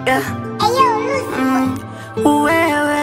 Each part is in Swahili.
yeah. mm, wewe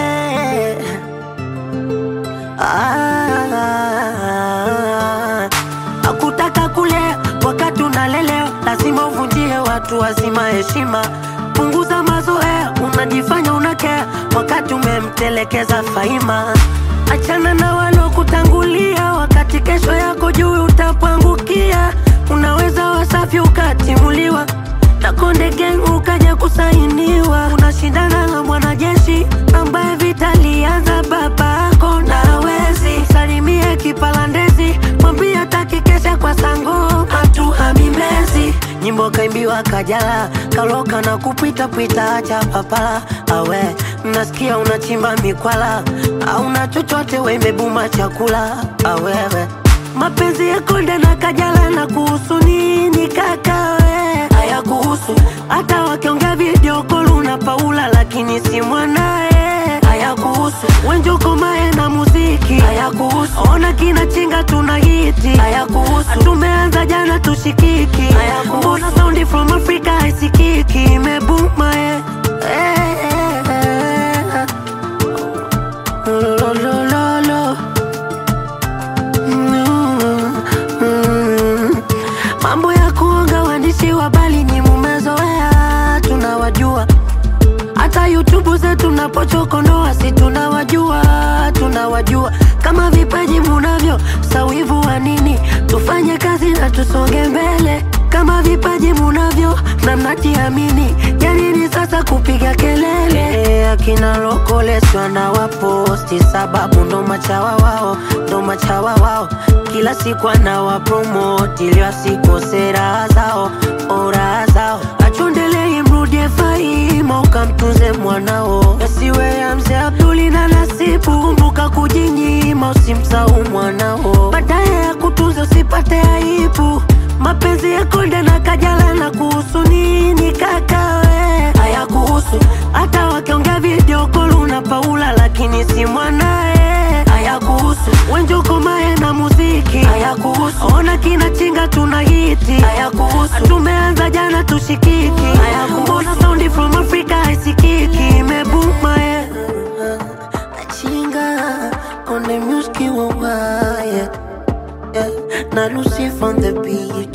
ah, akutaka kulea wakati unalelewa, lazima uvunjie watu wazima heshima. Punguza mazoea, unajifanya unakea wakati umemtelekeza Faima. Achana na walokutangulia, wakati kesho yako juu utapangukia. Unaweza wasafi ukatimuliwa na Konde Gang ukaja kusainiwa. Unashindana na mwanajeshi ambaye vita lianza babako na hawezi. Salimie kipalandezi, mwambie hataki kesha kwa sango hatuhami Mbezi. Nyimbo kaimbiwa Kajala, kaloka na kupita pita, acha papala awe nasikia unachimba mikwala, auna chochote wemebuma chakula awewe mapenzi ya Konde na Kajala na kuhusu nini kakawe? Haya kuhusu hata wakiongea video call una Paula, lakini si mwanae. Haya kuhusu Wenjoko Mae na muziki. Haya kuhusu ona kina chinga tuna hiti. Haya kuhusu tumeanza jana tushikiki. Haya kuhusu mbona saundi from Africa haisikiki imebuma eh. Eh, eh, eh. Lo, lo, lo, lo. Mm, mm. Mambo ya kuonga waandishi wa habari ni mumezoea, tunawajua. Hata YouTube zetu napochokonoa, si tunawajua, tunawajua. Kama vipaji munavyo, sawivu wa nini? Tufanye kazi na tusonge mbele. Kama vipaji munavyo na mnajiamini, ya nini sasa kupiga kelele? Eh, Akina lokoleswa na waposti, sababu ndo machawa wao, ndo machawa wao. Kila siku anawapromoti ili wasikose raha zao, oh, raha zao. Achondelei mrudie Faima, ukamtunze mwanao, yasiwe ya mzee Abduli na Nasibu. Kumbuka kujinyima, usimsahau mwanao, baadaye ya kutunza usipate aibu. Mapenzi ya Konde na Kajala na kuhusu nini kakawe? Haya kuhusu hata wakiongea video call una Paula, lakini si mwanae. Haya kuhusu Wenjoko Mae na muziki. Haya kuhusu ona kina chinga tuna hiti. Haya kuhusu tumeanza jana tushikiki. Haya kuhusu mbona saundi from Africa haisikiki imebuma eh. Chinga on the music wa yeah. yeah. Na Lucy on the beat